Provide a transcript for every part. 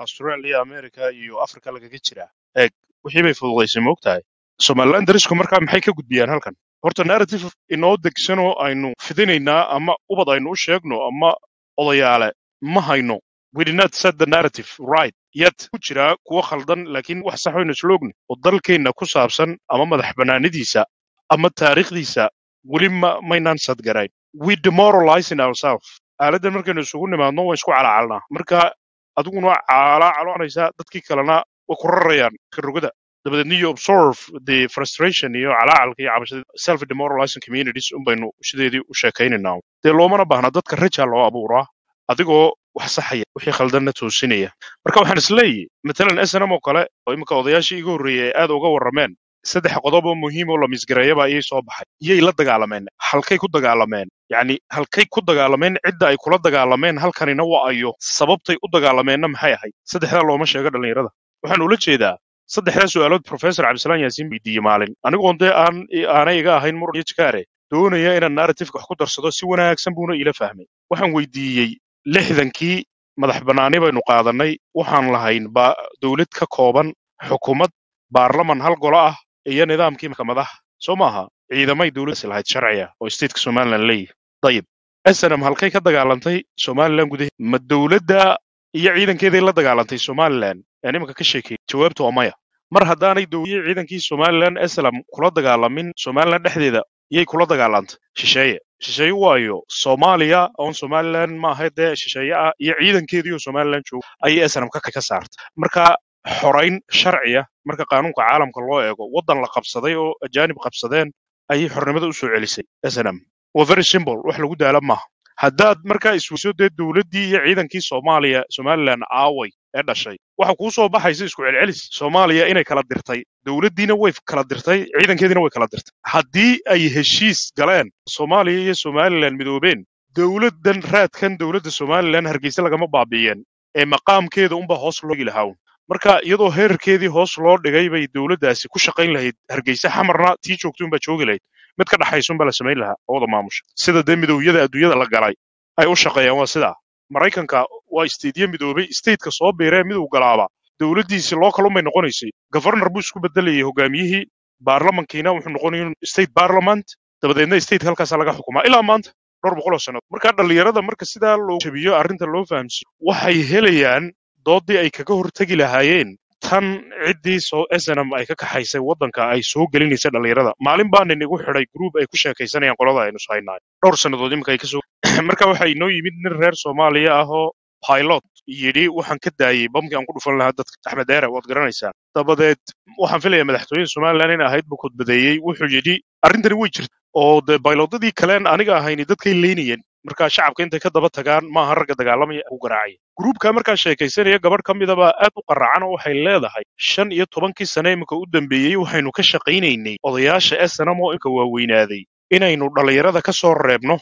australia america iyo africa lagaga jiraa eeg wixii bay fududaysay moogtahay somaliland darisku markaa maxay ka gudbiyaan halkan horta narrative inoo degsanoo aynu fidinaynaa ama ubad aynu u sheegno ama odayaale ma hayno we did not set the narrative right yet ku jiraa kuwo khaldan laakiin wax sax waynu isla ogni oo dalkeenna ku saabsan ama madax bannaanidiisa ama taariikhdiisa weli ma maynaan sadgarayn we demoralizing ourselves aaladdan markaynu isugu nimaadno waan isku calacalnaa marka adiguna waa calaacalanaysaa dadkii kalena way ku rarayaan karogada dabadeedna you observe the frustration iyo calaacalka iyo cabashada self demoralizing communities un baynu sideedii u sheekaynaynaa dee loomana baahna dadka rajaa loo abuuraa adigoo wax saxaya wixii khaldanna toosinaya marka waxaan isleeyahy matalan snm oo kale oo imika odayaashii iga horreeyey ay aad uga warrameen saddex qodob oo muhiim oo la misgareeyaba ayay soo baxay iyay la dagaalameen halkay ku dagaalameen yacni halkay ku dagaalameen cidda ay kula dagaalameen halkanina waa ayo sababtay u dagaalameenna maxay ahayd saddexdaa looma sheego dhallinyarada waxaan ula jeedaa saddexdaa su'aalood professor cabdisalaan yaasiin weydiiyey maalin anigoon dee aan aanay iga ahayn muran iyo jikaare doonaya inaan narratifeka wax ku darsado si wanaagsan buuna ila fahmay waxaan weydiiyey lixdankii madax bannaani baynu qaadannay waxaan lahayn ba dowlad ka kooban xukuumad baarlaman hal golo ah iyo nidaamkii maxkamadaha soo maaha ciidamay dowladdaasi lahayd sharciya oo stateka somaliland leeyahy dayib snm halkay ka dagaalantay somaliland gudaheed ma dowladda iyo ciidankeeday la dagaalantay somaliland ee nimanka ka sheekeeyey jawaabtu waa maya mar haddaanay dowliyii ciidankii somaliland eslam kula dagaalamin somaliland dhexdeeda yay kula dagaalantay shisheeye shisheeye waayo soomaaliya oon somaliland maaha dee shisheeye ah iyo ciidankeediioo somaliland jooga ayay eslam ka ka saartay marka xorayn sharciya marka qaanuunka caalamka loo eego waddan la qabsaday oo ajaanib qabsadeen ayay xornimada u soo celisay snm waa very simple wax lagu daala maaha haddaad markaa isweyso dee dowladdii iyo ciidankii soomaaliya somaliland aaway ee dhashay waxa kuu soo baxaysa isku celcelis soomaaliya inay kala dirtay dowladdiina way kala dirtay ciidankeediina way kala dirtay haddii ay heshiis galeen soomaaliya iyo somaliland midoobeen dowladdan raadkan dowladda somaliland hargeysa lagama baabi'iyeen ee maqaamkeeda unbaa hoos loo dhigi lahaa marka iyadoo heerarkeedii hoos loo dhigay bay dowladdaasi ku shaqayn lahayd hargeysa xamarna tii joogtay unbaa joogi lahayd mid ka dhaxaysa unbaa la samayn lahaa ooda maamusha sida dee midowyada adduunyada la galay ay u shaqeeyaan waa sidaa maraykanka waa isteedyo midoobay stateka soo biiree miduu galaaba dowladdiisi local unbay noqonaysay governor buu isku bedelayay hogaamiyihii baarlamankiina wuxuu noqonaya state parliament dabadeedna state halkaasa laga xukumaa ilaa maanta dhowr boqol oo sannadood marka dhallinyarada marka sidaa loo jabiyo arrinta loo fahamsiyo waxay helayaan doodii ay kaga hortegi lahaayeen tan ciddii soo snm ay ka kaxaysay waddanka ay soo gelinaysa dhallinyarada maalin baa nin igu xidhay group ay ku sheekaysanayaan qolada aynu haynaay dhowr sannadood iminka ay kasoo marka waxaa inoo yimid nin reer soomaaliya ah oo pilot yidhi waxaan ka daayey bamkii aan ku dhufan lahaa dadka axmed deere waad garanaysaa dabadeed waxaan filayaa madaxtooyada somaliland in ahayd buu kudbadeeyey wuxuu yidhi arrintani way jirta oo dee baylodadii kaleen aniga ahayni dadkay leynayeen markaa shacabka intay ka daba tagaan maaha ragga dagaalamaya ku garaacaya gruubka markaa sheekaysanaya gabadh ka midaba aad u qaraacan oo waxay leedahay shan iyo tobankii sane iminka u dambeeyey waxaynu ka shaqaynaynay odayaasha snm oo imika waaweynaaday inaynu dhallinyarada ka soo reebno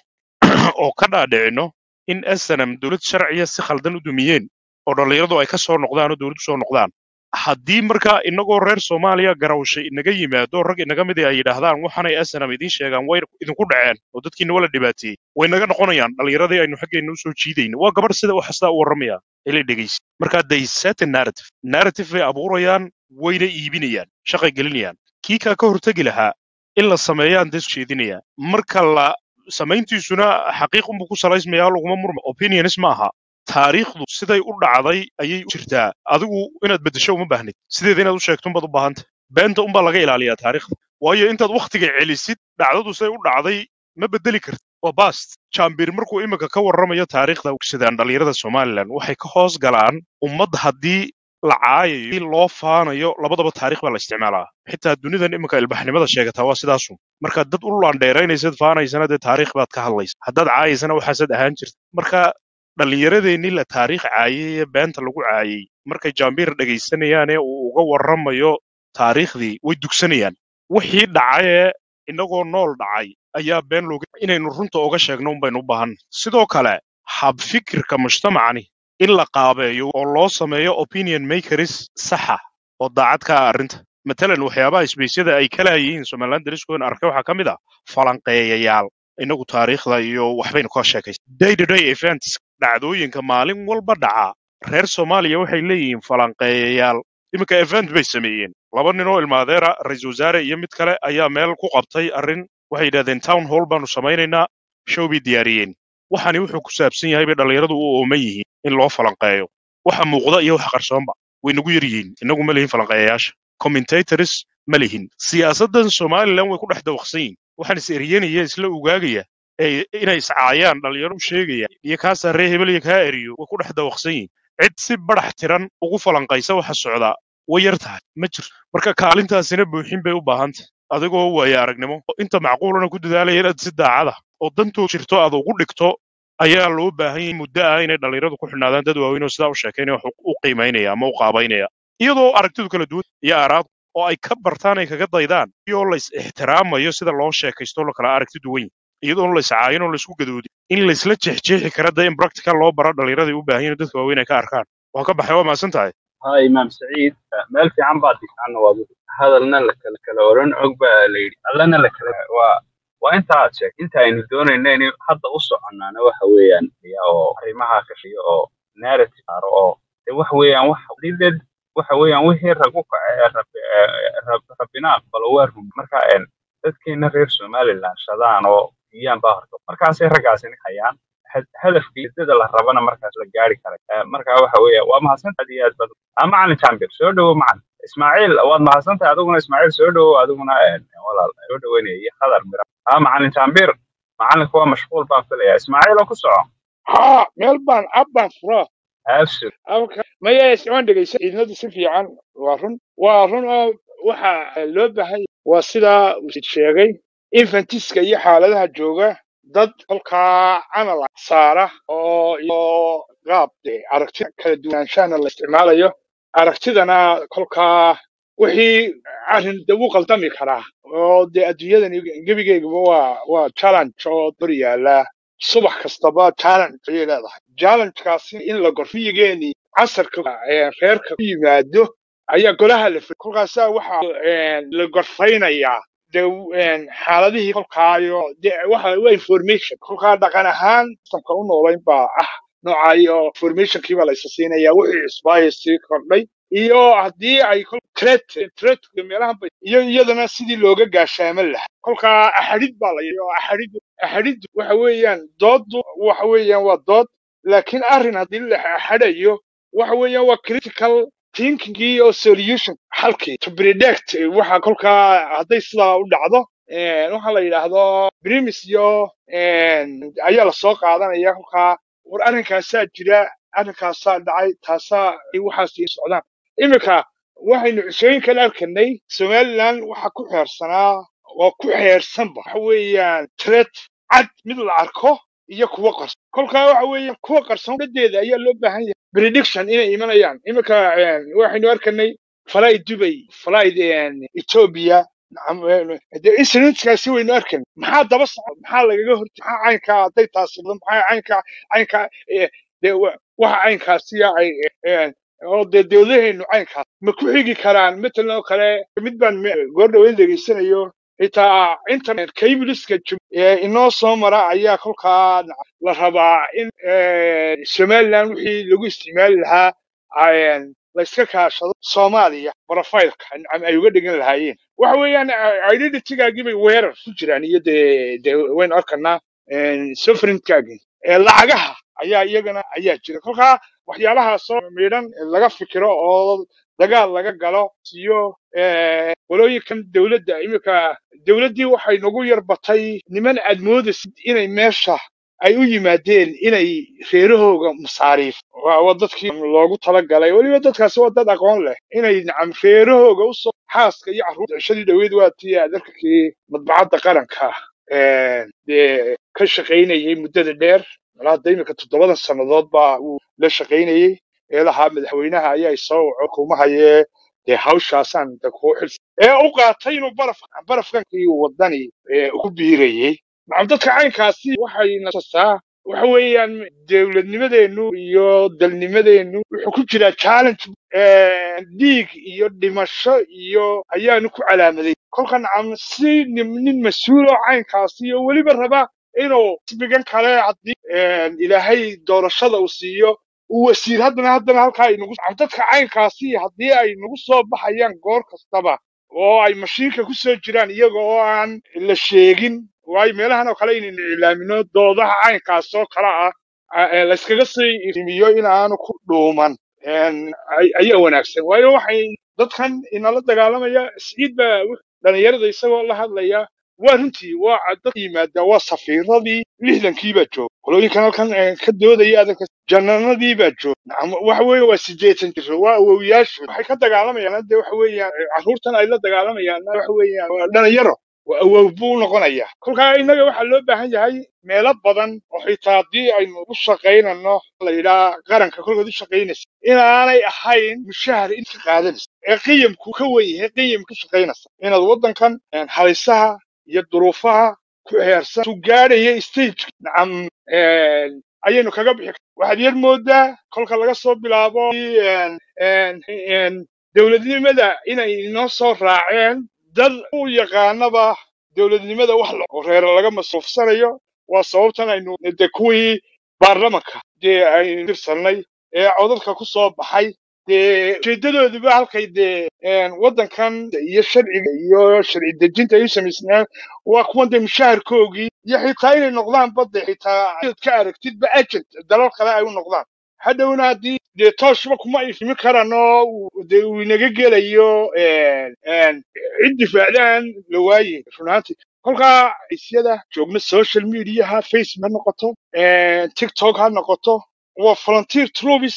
oo ka dhaadhicinno in snm dowlad sharciya si khaldan u dumiyeen oo dhallinyaradu ay ka soo noqdaan oo dowladdu soo noqdaan haddii markaa inagoo reer soomaaliya garawshay inaga yimaado rag inaga midi ay yidhaahdaan waxaanay snm idiin sheegaan way idinku dhaceen oo dadkiina wala dhibaateeyey way naga noqonayaan dhallinyaradii aynu xaggeenna usoo jiidayna waa gabadh sida wax hastaa u warramaya ilay dhegaysa marka they set a narrative narrative bay abuurayaan wayna iibinayaan shaqay gelinayaan kii kaa ka hortegi lahaa in la sameeyaan dee jeedinaya marka la samayntiisuna xaqiiq unbuu ku salaysmayaa laguma murma opinionis ma aha taariikhdu siday u dhacday ayay u jirtaa adigu inaad beddesho uma baahnid sideeda inaad u sheegto unbaad u baahanta beenta unbaa laga ilaaliyaa taariikhda waayo intaad wakhtiga celisid dhacdadu siday u dhacday ma beddeli kartid waa bast jambir markuu iminka ka warramayo taariikhda sidaan dhallinyarada somalilan waxay ka hoos galaan ummad haddii la caayayo in loo faanayo labadaba taarikh baa la isticmaalaa xitaa dunidan iminka ilbaxnimada sheegataa waa sidaasun marka dad u laandheeraynaysad faanaysana dee taariikh baad ka hadlaysa haddaad caayaysana waxaasaad ahaan jirta marka dhallinyaradeenii la taariikh caayay ee beenta lagu caayay markay jambir dhegaysanayaan ee uu uga warramayo taariikhdii way dugsanayaan wixii dhacayee innagoo nool dhacay ayaa been looga inaynu runta oga sheegno unbaynu u baahan sidoo kale habfikirka mujtamacani in la qaabeeyo oo loo sameeyo opinion makers saxa oo daacad ka ah arrinta matalan waxyaabaha isbeysyada ay kala yihiin somaliland dariskoon arkay waxaa ka mid ah falanqeeyayaal inagu taariikhda iyo waxbaynu ka sheekaysa day to day events dhacdooyinka maalin walba dhaca reer soomaaliya waxay leeyihiin falanqeeyayaal iminka event bay sameeyeen laba nin oo ilmaadeera ra-iisul wasaare iyo mid kale ayaa meel ku qabtay arrin waxay yidhahdeen town hall baanu samaynaynaa show bay diyaariyeen waxani wuxuu ku saabsan yahay bay dhallinyaradu u ooman yihiin in loo falanqeeyo waxa muuqda iyo waxa qarsoonba way nagu yar yihiin innagu ma lihin falanqeeyayaasha commentators ma lihin siyaasaddan somalilan way ku dhex dawaqsan yihiin waxaan is eryanaya isla ugaagaya ee inay iscaayaan dhallinyaro u sheegaya iyo kaasaa ree hebel iyo kaa eriyo way ku dhex dawaqsan yihiin cid si badax tiran ugu falanqaysa waxa socdaa way yar tahay ma jirto marka kaalintaasina buuxin bay u baahan tahay adigoo waaya aragnimo oo inta macquulana ku dadaalaya inaad si daacada oo dantood jirto aad ugu dhigto ayaa loo baahan yahay muddo ah inay dhallinyaradu ku xidhnaadaan dad waaweyn oo sidaa u sheekaynaya wax u qiimaynaya ama u qaabaynaya iyadoo aragtidu kala duwan iyo aaraad oo ay ka bartaan ay kaga daydaan iyoo lays ixtiraamayo sida loo sheekaysto la kala aragti duwan yahay iyadoon lays caayin oo laysku gadoodin in laysla jeexjeexi kara dee in practical loo baro dhallinyarada u baahan yihin dadka waaweyn ay ka arkaan waa ka baxay waa mahadsan tahay ها إمام سعيد مال في عم بعض عن واضح هذا لنا لك لك لورن عقبة ليدي لنا لك و وانت عاتشك انت ان دون ان حتى وصل عنا انا waxa weeyaan iyo arrimaha ka fiyo oo narrative aro oo de wax weeyaan wax lided waxa weeyaan wixii ragu kacay rabbina aqbalo waa run marka een dadkeena reer Somaliland shadaan oo iyaan baa horto markaasay raggaasina hayaan hadafkii dada la rabana markaas la gaari karay Eh, marka waxa weeye waa mahadsantahay aad iyo aad badan ah macalin jambir soo dhowo macalin ismaaciil waad mahadsantahay adiguna ismaaciil soo dhowo adiguna eh, walaal soo dhoweynaya iyo khadar mira ah macalin jambir macalinku waa mashquul baan filaya ismaaciil oo ku soco ها ميلبان أبان فرا absolute أوكي ما يسمعون دقيسة إذن في fiican waa run waa run oo waxa loo baahan yahay waa sida uu sheegay infantiska iyo xaaladaha jooga dad kolkaa camal ah saara oo iyo qaab dee aragti kala duwanaanshaana la isticmaalayo aragtidana kolkaa wixii arrin de wuu qaldami karaa oo dee adduunyadan gebigeygaba waa waa challenge oo dor yaala subax kastaba challenge ayay leedahay challengekaasi in la gorfiyigeeni casarka ee reerka ku yimaado ayaa golaha la fil kolkaasaa waxaa een, la gorfaynayaa de een, xaaladihii kolkaayo de waxa waa information kolkaa dhaqan ahaan systemka u noolayn baa ah noocaayo informationkii baa la isa siinaya wixii cusbaaya sii kordhay iyo haddii ay kol threat threat meelahan bay iyo iyadana sidii looga gaashaaman lahaa kolkaa axadid baa la yidhi oo axadid axadid waxa weeyaan dooddu waxa weeyaan waa dood laakiin arrin haddii la axadayo waxa weeyaan waa critical thinkingii oo solution xalkii to predict waxa kolkaa hadday sidaa u dhacdo een, waxa la yidhaahdo premise iyo een, ayaa lasoo qaadanaya kolkaa war arrinkaasaa jira arrinkaasaa dhacay taasaa ay waxaas ii socdaan iminka waxaynu cusooyinkan arkanay somaliland waxa ku xeersanaa oo ku xeersanba waxa weeyaan tret cad mid la arko iyo kuwo qarsoon kolkaa waxa weeyaan kuwa qarsoon dhadeeda ayaa loo baahan yahay prediction inay imanayaan iminka een, waxaynu arkanay fly dubay fly ethiopia de incidentkaasi waynu arkan maxaa daba socda maxaa lagaga horta maxaa caynkaa hadday taasi dhacdo, maxaa caynkaa caynkaa eh, de wa- waxa caynkaasiya ay eh, oo dee dowladaheennu caynkaas ma ku xigi karaan matalan oo kale mid baan me- goor dhaweyn dhegeysanayo xitaa internet cableska jum- ee inoo soo mara ayaa kolkaa la rabaa in eh, somaliland wixii lagu isticmaali lahaa ay- la iska kaashado soomaaliya profileka am- ay uga dhigan lahaayeen waxa weeyaan identitygaagii bay weerar ku jiraan iyo dee dee waynu arkanaa sovereignkaagii ee lacagaha ayaa iyagana ayaa jira kolkaa waxyaalahaasoo midhan laga fikiro oo dagaal laga galo iyo eh, walooyinkan dowladda iminka dowladdii waxay nagu yar batay niman aad moodaysid inay meesha ay u yimaadeen inay reerahooga masaariif waa waa dadkii loogu talagalay weliba dadkaasi waa dad aqoon leh inay nacam reerahooga usoo xaaska iyo carruurta cishadii dhaweyd waa tii adarkakii madbacadda qaranka eh, dee ka shaqaynayay muddada dheer ilaa hadda iminka toddobadan sannadood baa uu la shaqaynayay ee lahaa madaxweynaha ayaa isoo waco kumahayee dee hawshaasaan de kuu xil ee u qaatay inuu baraf barafkankii wadani ee ku biirayay nacam dadka caynkaasi waxay nasasaa waxa weeyaan dowladnimadeennu iyo dalnimadeennu wuxuu ku jiraa challenge eh, dhiig iyo dhimasho iyo ayaanu ku calaamaday kolka nacam si nin nin mas-uul oo caynkaasi iyo weliba raba inuu xisbigan kale haddii eh, ilaahay doorashada uu siiyo uu wasiir haddana haddana halkaa ay nagu dadka caynkaasi haddii ay nagu soo baxayaan goor kastaba oo ay mashiinka ku soo jiraan iyaga oo aan la sheegin waayo meelahan oo kale inaynu iclaamino doodaha caynkaas oo kale ah a- ee layskaga sii irimiyo in aanu ku dhuuman een, ay- ayaa wanaagsan waayo waxay dadkan inala dagaalamaya siciid baa wux- dhalinyarada isagoo la hadlaya waa runtii waa dad yimaada waa safiiradii lixdankii baa jooga qolooyinkan halkan eh, ka doodaya adanka jananadii baa jooga Nacam, waxa weeye waa sideetan jiro waa awowyaashu waxay ka dagaalamayaan hadde waxa weeyaan eh, carruurtan ay la dagaalamayaan waxa weeyaan waa dhalinyaro waa awow buu noqonaya kolkaa innaga waxaa loo baahan yahay meelo badan oo xitaa haddii aynu u shaqaynano la yidhaha qaranka kolkood u shaqaynaysa inaanay ahayn mushahar inta qaadanaysa ee qiyamku ka wen yahay qiyam ka shaqaynaysa inaad waddankan een, halisaha iyo duruufaha ku heersan tu gaadhaya stage nacam een, ayaynu kaga bixi kar- waxaad yar moodaa kolka laga soo bilaabo een, een, een, dowladnimada inay inoo soo raaceen dad u yaqaanaba dowladnimada wax la oo reero laga masruufsanayo waa sababtan aynu de kuwii baarlamanka dee aynu tirsanay ee codadka ku soo baxay dee ujeedadooduba halkay dee een, waddankan iyo sharciga iyo sharci dejinta ay u samaysnaan waa kuwan dee mushaharkoogii iyo xitaa inay noqdaan badde xitaa inaad ka aragtidba agent dalal kale ay u noqdaan hadhowna haddii dee tooshba kuma ifimi karano uu- dee uu inaga gelayo een, een, cid difaacdaan la waaye run ahaantii kolkaa isyada joogna social mediaha facebook ha noqoto een, tiktok ha noqoto waa volunteer troops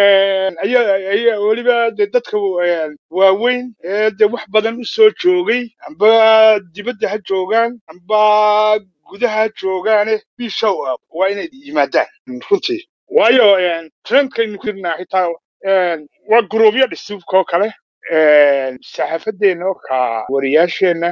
ayaa ayaa weliba dee dadka een, waaweyn ee dee wax badan u soo joogay amba dibadda ha joogaan amba gudaha ha joogaane bishow ah waa inay yimaadaan runtii waayo een, trendkaynu ku jirnaa xitaa een, waa guruubyo dhisuubka oo kale een, saxaafadeenna oo ka wariyaasheenna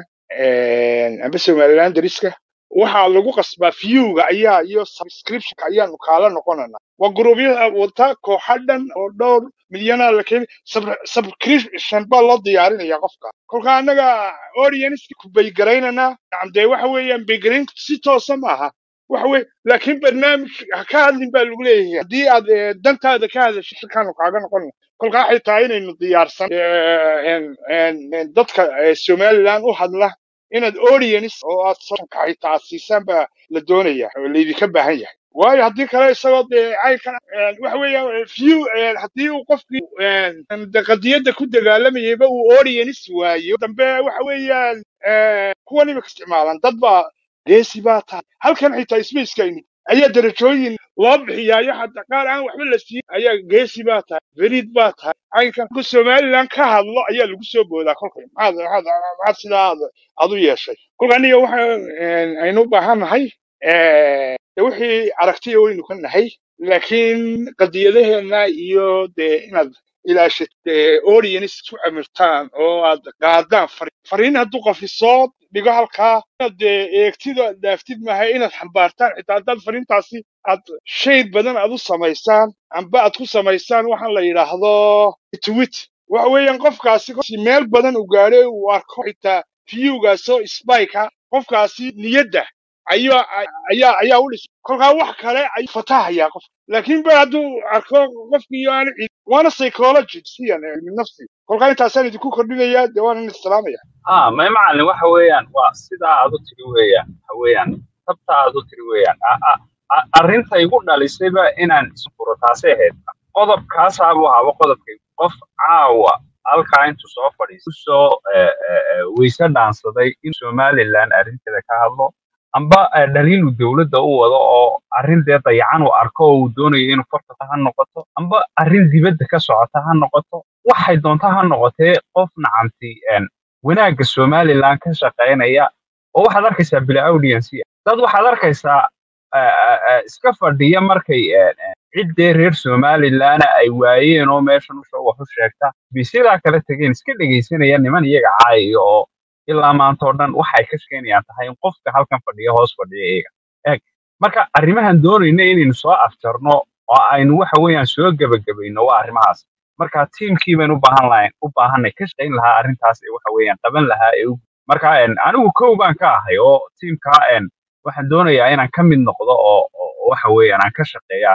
een, amba somaliland dariska waxaa lagu qasbaa viewga ayaa iyo subscriptionka ayaanu kaala noqonana waa guruubyada wata kooxa dhan oo dhowr milyanaa la keenay Sub- subscription baa loo diyaarinaya qofka kolka annaga audience ku baygaraynana nacam dee waxa weeyaan baygarayntu si toosa maaha waxa weye laakiin barnaamij ha ka hadlin baa lagu leeyahay haddii aad eh, dantaada ka hadasho shirkaanu kaaga noqon kolkaa xitaa inaynu diyaarsan eh, en- en- en dadka eh, somaliland u hadla inaad audience oo aad soonka xitaa aad siisaan baa la doonaya oo laydinka baahan yahay waayo haddii kale isagoo dee caynkan een, waxa weeyaan view een, haddii uu qofkii een, een, de qadiyadda ku dagaalamayayba uu audience waayo dambe waxa weeyaan een, kuwan imika isticmaalaan dad baa geesi baa tahay halkan xitaa spacekayni ayaa darajooyin loo bixiyaayo hadda qaar aan waxba la siin ayaa geesi baa tahay beriid baa tahay caynkan ku somaliland ka hadlo ayaa lagu soo boodaa kolka maxaad maxaad maxaad sidaa aad aad u yeeshay kolka aniga waxa een, aynu u baahan nahay een, dee wixii aragtiya waynu ka nahay laakiin qadiyadaheena iyo dee inaad ilaashid dee audience ku camirtaan oo aad qaadaan fariin fariin hadduu qofi soo dhigo halkaa inaad dee eegtid oo aad dhaaftid maaha inaad xambaartaan xitaa haddaad fariintaasi aad shay badan aad u samaysaan amba aad ku samaysaan waxaan la yidhaahdo tweet waxa weeyaan qofkaasi qofsi meel badan u gaadhay uu arko xitaa viewgaasoo spike qofkaasi niyadda ayaa ayaa ayaa u dhis kolkaa wax kale ayuu fatahayaa qof laakiin ba hadduu arko qofkii aan cid waana psychology siyan cilmi nafsi kolkaa intaasaan idinku kordhinayaa dee waan islaamaya ah may macalin waxa weeyaan waa sidaa aad u tiri weeyaan waxa weeyaan tabta aad u tiri weeyaan A- a- a- arrinta igu dhalisayba inaan isfuro taasay ahayd qodobkaasaabuu haba qodobkay qof caawa halkaa intuu soo fadhiisto kusoo eh, eh, eh, weyse dhaansaday in somaliland arrinteeda ka hadlo amba eh, dhaliil uu dowladda u wado oo arrin dee dayacan uu arko oo uu doonayo inuu farta ha noqoto amba arrin dibadda ka socota ha noqoto waxay doonta ha noqotee qof nacamti een, wanaagga somaliland ka shaqaynaya oo waxaad arkaysaa bila audience dad waxaad arkaysaa eh, eh, eh, iska fadhiya markay eh, eh, ciddee reer somaliland ay waayeen oo meeshan usha wax u sheegta bay sidaa kala tegeen iska dhegaysanaya niman iyaga caayaya oo ilaa maanta oo dhan waxay ka shaqaynayaan tahay in qofka halkan fadhiya hoos fadhiya iyaga eeg marka arrimahan doonayna inaynu soo afjarno oo aynu waxa weeyaan soo gebagabayno waa arrimahaas marka tiimkii baynu u baahan lahayn u baahanay ka shaqayn lahaa arrintaas ee waxa weeyaan qaban lahaa ee u marka een, anigu kow baan ka ahay oo tiimka een, waxaan doonayaa inaan ka mid noqdo oo oo waxa weeyaan aan ka shaqeeyo arrinta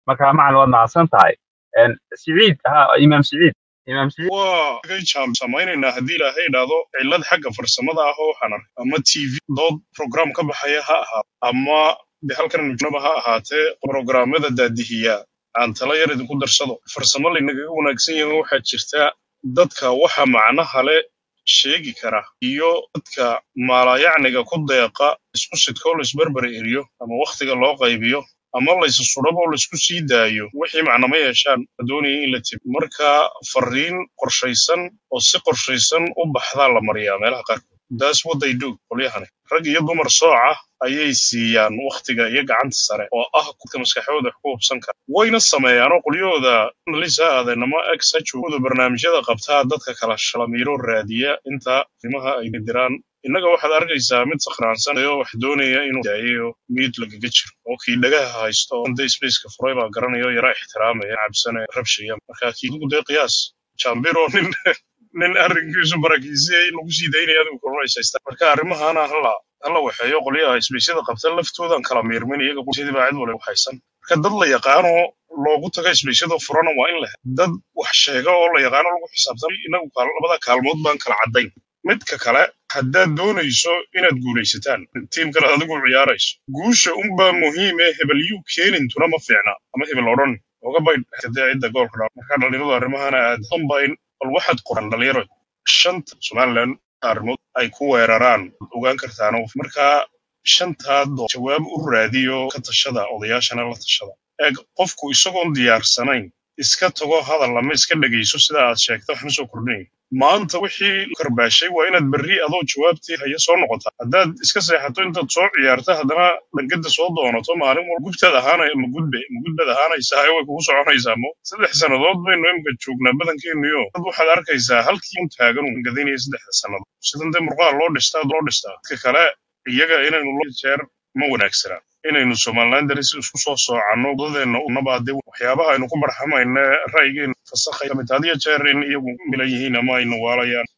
marka macalin waad mahadsan tahay Een, siciid ha imaam siciid imaam siciid waa agay jaam samaynaynaa haddii ilaahay idhaahdo cillad xagga farsamada ah oo waxaan arkay ama tv dood program ka baxaya ha ahaa ama de halkan nujnaba ha ahaatee programmada daadihiya aan tala yar idinku darsado farsamo laynagaga wanaagsan yahay waxaa jirta dadka waxa macnaha le sheegi kara iyo dadka maalayacniga ku deeqa isku sidkoo laisbarbar eriyo ama wakhtiga loo qaybiyo ama laysu sudhabo oo laisku sii daayo wixii macnama yeeshaan la doonaya in la tib marka fariin qorshaysan oo si qorshaysan u baxdaa la mariyaa meelaha qaarkood that's what they do qolyahani rag iyo dumar sooca ayay siiyaan wakhtiga iyo gacanta sare oo ah kudka maskaxdooda wax ku hubsan kara wayna sameeyaanoo qolyahooda analisa aadanama exhooda barnaamijyada qabtaa dadka kala shalamiiro raadiya inta arrimaha ay diraan innaga waxaad arkaysaa mid sakhraansan oo wax doonaya inuu daayayo miyid lagaga jiro oo kii dhagaha haysto oo day spaceka furay baa garanaya oo yara ixtiraamaya cabsane rabshaya marka kiidugu dee qiyaas jambiro nin nin arrinkiisu barakiisiyey lagu sii daynaya adigu kulmaysaystaa marka arrimahana hala hala waxeeyo qolyaha isbeysyada qabta laftoodan kala miirmin iyaga sidii baa cid waliba haysan marka dad la yaqaano loogu taga isbeysyada furana waa in la helo dad wax sheega oo la yaqaano lagu xisaabtan inagu kaal- labada kaalmood baan kala caddayn midka kale haddaad doonayso inaad guulaysataan tiimkan aad adigu ciyaarayso guusha unbaa muhiime hebel yuu keenintuna ma fiicna ama hebel odhan oga baydh kadee cidda goolka dhaa marka dhalinyaradu arrimahana aad dambayn bal waxaad qoran dhalinyaro shanta somaliland arrimood ay ku weeraraan ogaan kartaano marka shantaa doo jawaab u raadiyo ka tashada odayaashana la tashada eeg qofku isagoon diyaarsanayn iska tago hadal ama iska dhegayso sida aad sheegta waxna soo kordhinay maanta wixii karbaashay waa inaad berri adoo jawaabtii haya soo noqotaa haddaad iska seexato intaad soo ciyaarta haddana dhangada soo doonato maalin walba gubtaad ahaanay ma gudbe ma gudbaad ahaanaysaa way kugu soconaysaa mo saddex sannadood baynu imika joognaa badankeenniyo dad waxaad arkaysaa halkii un taagan un gadinaya saddexda sannadood sidan dee murqaha loo dhistaa loo dhistaa dadka kale iyaga inaynu loo jeer ma wanaagsana inaynu somaliland daris isku soo soocanno dadeenna unabaa dee waxyaabaha aynu ku barxamayna ra'yigeena fasakhay kamid had iyo jeer in iyagu milan yihiin ama aynu waalayaan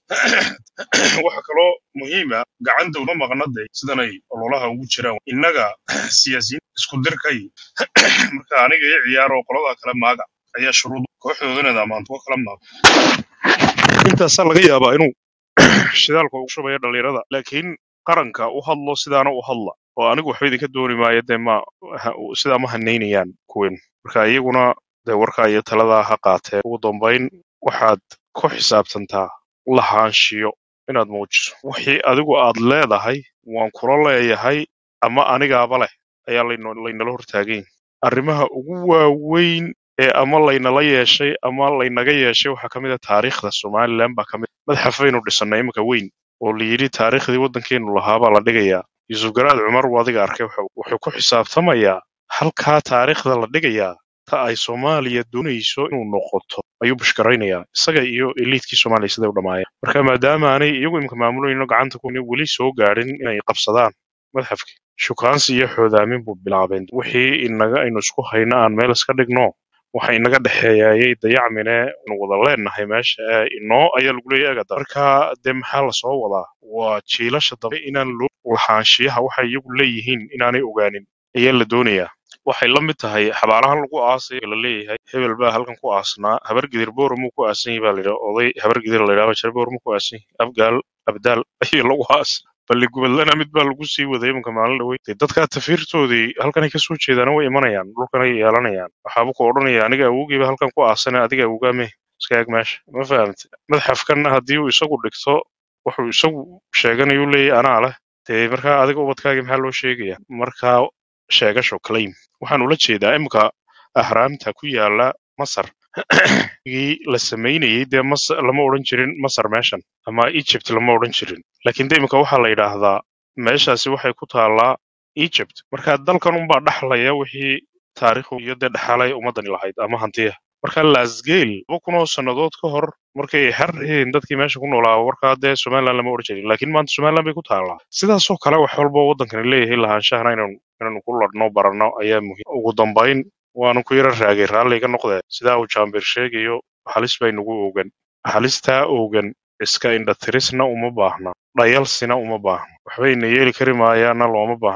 waxa kaloo muhiima gacanta uma maqna de sidanay ololaha ugu jiraan innaga siyaasiyiin isku dirkay marka aniga iyo ciyaaro qolada kale maaga ayaa shuruud kooxdooda inaad ammaanto oo kala maago intaasaa laga yaabaa inuu shidaalka ugu shubaya dhalinyarada laakiin qaranka u hadlo sidaana u hadla oo anigu waxba idinka dooni maayo dee ma ha- sidaa ma hanaynayaan kuwen marka iyaguna dee warkaa iyo taladaa ha qaateen ugu dambayn waxaad ku xisaabtantaa lahaanshiyo inaad muujiso wixii adigu aad leedahay waan kula leeyahay ama anigaaba leh ayaa layno- laynala hortaagan yahay arrimaha ugu waaweyn ee ama laynala yeeshay ama laynaga yeeshay waxaa ka mid ah taariikhda somaliland baa ka mid madxafaynu dhisannay imika weyn oo la yidhi taariikhdii waddankeenu lahaabaa la dhigayaa yuusuf garaad cumar wuu adiga arkay wuxuu wuxuu ku xisaabtamayaa halkaa taariikhda la dhigayaa ta ay soomaaliya doonayso inuu noqoto ayuu bashkaraynayaa isaga iyo eliitkii soomaaliya siday u dhammaayeen marka maadaama aanay iyagu imika maamulayno gacanta ku weli soo gaadhin inay qabsadaan madxafkii shukaansi iyo xoodaamin buu bilaabeen wixii inaga aynu isku hayno aan meel iska dhigno waxa inaga dhexeeyayay dayacmine inu wada leenahay meesha ee inoo ayaa lagu leeyahay agada marka dee maxaa lasoo wadaa waa jiilasha dambe inaan loo lahaanshiyaha waxay iyagu leeyihiin inaanay ogaanin ayaa la doonayaa waxay la mid tahay xabaalahan lagu aasay la leeyahay hebel baa halkan ku aasnaa habargidir boormuu ku aasan yahay baa la yidhaha oday habargidir la yidhaha jare boormuu ku aasan yahay abgaal abdaal ayaa lagu aasay balli gubadlana mid baa lagu sii waday imanka maalin dhawey dee dadkaa tafiirtoodii halkanay kasoo jeedaan way imanayaan dhulkanay yeelanayaan waxaaba ku odhanaya aniga awowgiiba halkan ku aasane adiga awgaame iska eg meesha ma fahamte madxafkanna haddii uu isagu dhigto wuxuu isagu sheeganayuu leeyahy anaa leh dee markaa adiga ubadkaagii maxaa loo sheegaya markaa sheegasho claim waxaan ula jeedaa iminka ahraamta ku yaala masar gii la samaynayey dee mas lama odhan jirin masar meeshan ama egypt lama odhan jirin laakiin de iminka waxaa la yidhaahdaa meeshaasi waxay ku taallaa egypt marka dalkan unbaa dhaxlaya wixii taariikhu iyo dee dhaxalay ummadani lahayd ama hantiya marka lasgel laba kun oo sannadood ka hor markay ay xar yihiin dadkii meesha ku noolaa warkaa dee somaliland lama odhan jirin laakiin maanta somaliland bay ku taallaa sidaasoo kale wax walba waddankani leeyahay lahaanshahana inaynu inaynu ku ladhno baranno ayaa muhiim ugu dambayn waanu ku yara raagay raalliga noqdee sidaa uu jaambir sheegayo halis baynagu ogan halistaa ogan iska indhatirisna uma baahna dhayalsina uma baahna waxbayna yeeli kari maayaana looma baahna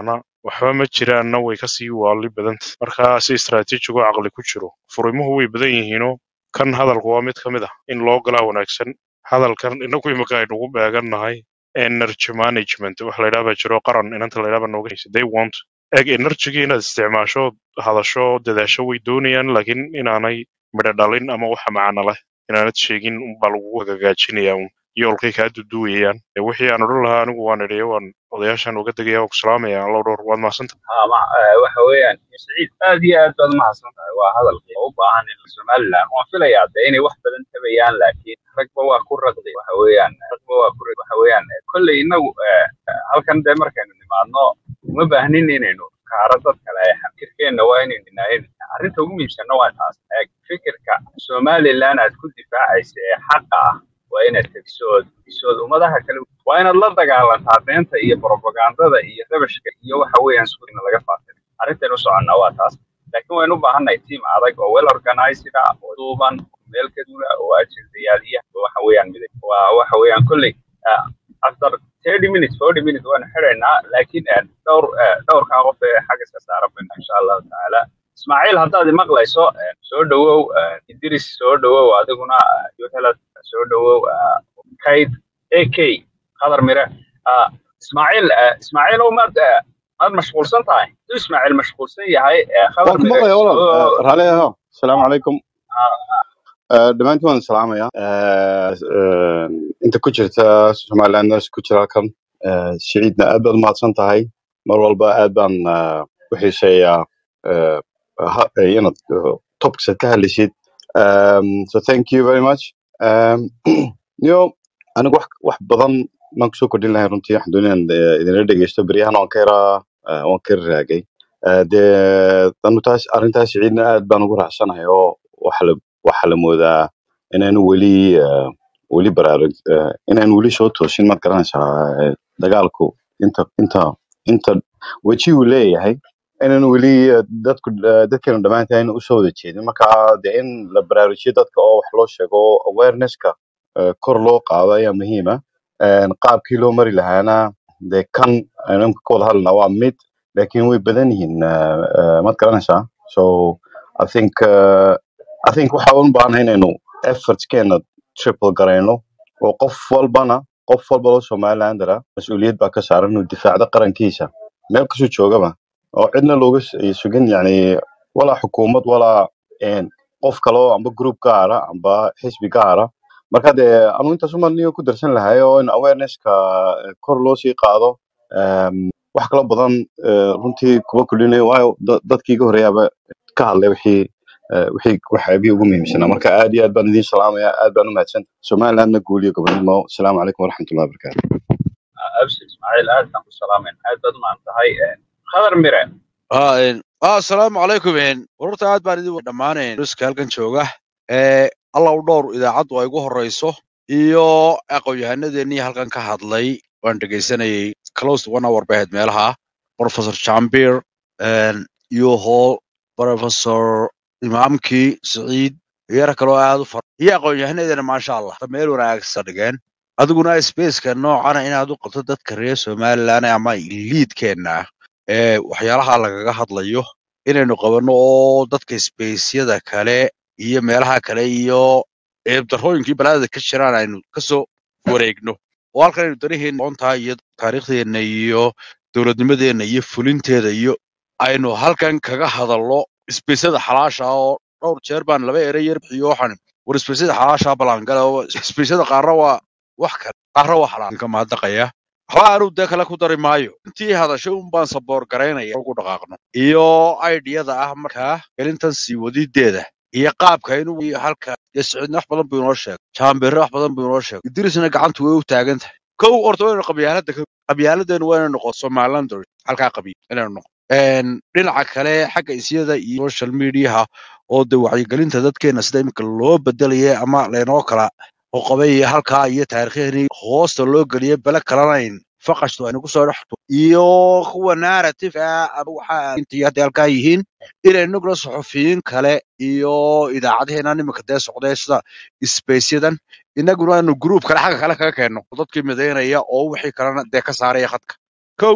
waxba ma jiraanna way kasii waali badanta marka si istaraatiijigo caqli ku jiro furimuhu way badan yihiinoo kan hadalku waa mid ka mid ah in loo galaa wanaagsan hadalkan inagu imika aynugu beegannahay energy management wax la yidhaha baa jiro qaran inanta la yidhaha baa nooga haysa they want eg energygii inaad isticmaasho hadasho dadaasho way doonayaan laakiin inaanay midho dhalin ama waxa macana leh inaanad sheegin unbaa lagugu hagaajinaya un yoolkay kaa duduwayaan ee wixii aan odhan lahaa anigu waan idhiyo waan odayaashan uga degaya waan ku salaamaya allow dhowr waad mahadsanta ها مع waxa weeyaan siciid aad iyo aad baad mahadsan tahay waa hadalkii u baahan in somaliland waan filayaa de inay wax badan tabayaan laakiin ragba waa ku raqday waxa weeyaan ragba waa ku raqday waxa weeyaan kolley inagu eh, halkan de markaynu nimaadno uma baahnin inaynu kaaro dad kale fikirkeenna waa inaynu naayin arrinta ugu muhiimsanna waa taas eeg fikirka somaliland aad ku difaacaysa ee xaqa ah waa inaad tegisood tegisood ummadaha kale waa inaad la dagaalantaa beenta iyo propagandada iyo rabashka iyo waxa weeyaan suuqina laga faafin arrintan u soconnaa waa taas laakiin waynu u baahannahay tiim adag oo well organized ah oo duuban oo meel ka duula oo ajendayaaliya oo waxa weeyaan miday waa waxa weeyaan kolley ah, after 30 minutes 40 minutes waanu xidhaynaa laakiin eh, dhowr eh, dhowrkaa qof ee xagga iska saaran bayna insha allahu tacaala ismaaciil haddaad imaqlayso eh, soo dhawow eh, idris soo dhawow adiguna eh, yohelad soo dhawow eh, kayd ak qadar mire ah, ismaaciil eh, ismaaciil ow maad eh, maad mashquulsan tahay haduu ismaaciil mashquulsan yahay eh, qadar waan ku mire maqlaya walaal soo Eh, raali aho asalaamu calaykum ah, Eh, dhammaantiin waan salaamaya Eh, eh, inta ku jirta somaliland nurse ku jira halkan Eh, siciidna aad baad umahadsan tahay mar walba aad baan eh, u xiiseeyaa eh, ha- eh, inaad eh, topics aad ka hadlaysid Um, so thank you very much Um, yo anigu wax wax badan maan kusoo kordhin lahay runtii waxaan doonaya inaan eh, idinla dhegeysto beryahan waan ka yaraa eh, waan ka raagay Eh, dee anu taas arrintaas siciidna aad baan ugu raacsanahay oo waxa la waxa la moodaa inaanu weli eh, weli baraarug eh, inaanu weli soo toosin maad garanaysaa eh, dagaalku inta inta inta weji uu leeyahay inaanu weli eh, dadku eh, dadkeenu dhammaantahay usoo wada jeedin marka dee in la baraarujiyo dadka oo wax loo sheego oo awareness-ka eh, kor loo qaado ayaa muhiima qaabkii loo mari lahaana dee kan aynu imika ka wada hadlana waa mid laakiin way badan yihiin eh, eh, maad garanaysaa so i think uh, I think waxa u baahan inaynu effortskeena triple garayno oo qof walbana qof walba oo somalilandera mas-uuliyad baa ka saaran inuu difaacdo qarankiisa meel kasoo joogaba oo cidna looga s- ay sugin yani walaa xukuumad walaa een, qof kale oo amba group gaara amba xisbi gaara marka dee anu intaas uma niyo ku darsan lahay oo in awarenesska eh, kor loo sii qaado em, wax kala badan eh, runtii kuba kulinayo waayo da- dadkii iga horeeyaaba ka hadlay wixii eh, wixii waxyaabihii ugu muhiimsanaa marka aad iyo aad baan idiin salaamaya aad baan u mahadsan somalilandna guul iyo gobonimo asalaamu calaykum waraxmatullahi wabarakaatu abshir ismaaciil aad baan ku salaamayn aad baad umahad tahay eh, qadar mire aa een, aa, asalaamu calaykum een. wararta aad baan idin dhammaanayn ruska halkan jooga ee allaw dhowr idaacaddu ay ugu horreyso iyo aqoon-yahanadeenii halkan ka hadlay waan dhegaysanayay close to one hour bay ahayd meelaha professor jambir een, iyo hall professor imaamkii siciid iyo yar kaloo aad u fara iyo aqoon-yahanadeena maasha allah ta meel wanaagsan dhigeen adiguna spaceka noocana inaad u qabto dadka reer somaliland ama liidkeenna ah ee waxyaalaha lagaga hadlayo inaynu qabanno oo dadka spaceyada kale iyo meelaha kale iyo eebdarrooyinkii balaadada ka jiraan aynu kasoo wareegno oo halkan aynu danaheena aqoontaa iyo taariikhdeenna iyo dowladnimadeenna iyo fulinteeda iyo aynu halkan kaga hadalno spaceyada xalaasha ah oo dhowr jeer baan laba ere yar bixiyo waxaan war spaceyada xalaasha balaangala oo spaceyada qaarna waa wax kale qaarna waa xalaal ka mahadnaqaya waxba aanu dee kale ku dari maayo intii hadashay un baan saboor garaynaya ugu dhaqaaqno iyo aidiyada ah markaa gelintan sii wadideeda iyo qaabka inuu iyo halka iyo siciidna wax badan buu inoo sheegay jaambirre wax badan buu inoo sheegay idrisna gacantu way u taagan tahay kow horta waynu qabyaalada ka qabyaaladeenu waynu noqon somalilander halkaa qabiil inaynu noqon Een, dhinaca kale xagga isyada iyo social mediaha oo de wacyigelinta dadkeena sida iminka loo bedelaya ama laynoo kala qoqobay iyo halkaa iyo taariikhyahani hoosta loo geliyay bale kalanayn faqashtu aynu kusoo dhexto iyo kuwa narrative ah ama waxa intii hadda halkaa yihiin inay nugla suxufiyiin kale iyo idaacadaheena iminka dee socday sida spaceyadan inaguna aanu group kale xagga kale kaga keenno oo dadkii midaynaya oo wixii kalena dee ka saaraya khadka kow